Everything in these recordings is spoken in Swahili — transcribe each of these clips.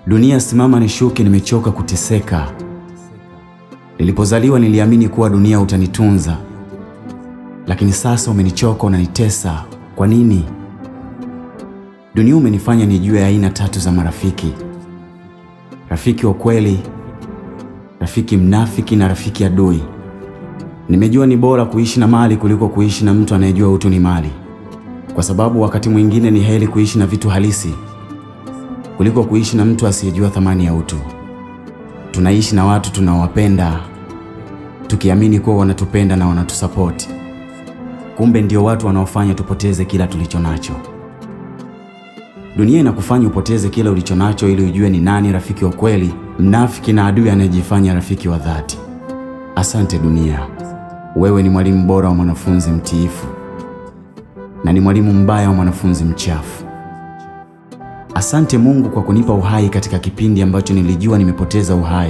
Dunia simama nishuke, nimechoka kuteseka. Nilipozaliwa niliamini kuwa dunia utanitunza, lakini sasa umenichoka, unanitesa. Kwa nini? Dunia umenifanya nijue aina tatu za marafiki: rafiki wa kweli, rafiki mnafiki na rafiki adui. Nimejua ni bora kuishi na mali kuliko kuishi na mtu anayejua utu ni mali, kwa sababu wakati mwingine ni heri kuishi na vitu halisi kuliko kuishi na mtu asiyejua thamani ya utu. Tunaishi na watu tunaowapenda tukiamini kuwa wanatupenda na wanatusapoti, kumbe ndio watu wanaofanya tupoteze kila tulicho nacho. Dunia inakufanya upoteze kila ulicho nacho ili ujue ni nani rafiki wa kweli, mnafiki na adui anayejifanya rafiki wa dhati. Asante dunia, wewe ni mwalimu bora wa mwanafunzi mtiifu na ni mwalimu mbaya wa mwanafunzi mchafu. Asante Mungu kwa kunipa uhai katika kipindi ambacho nilijua nimepoteza uhai.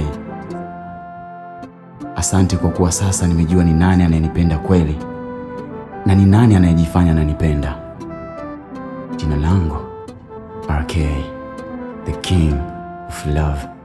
Asante kwa kuwa sasa nimejua ni nani anayenipenda kweli na ni nani anayejifanya ananipenda. Jina langu RK, the King of Love.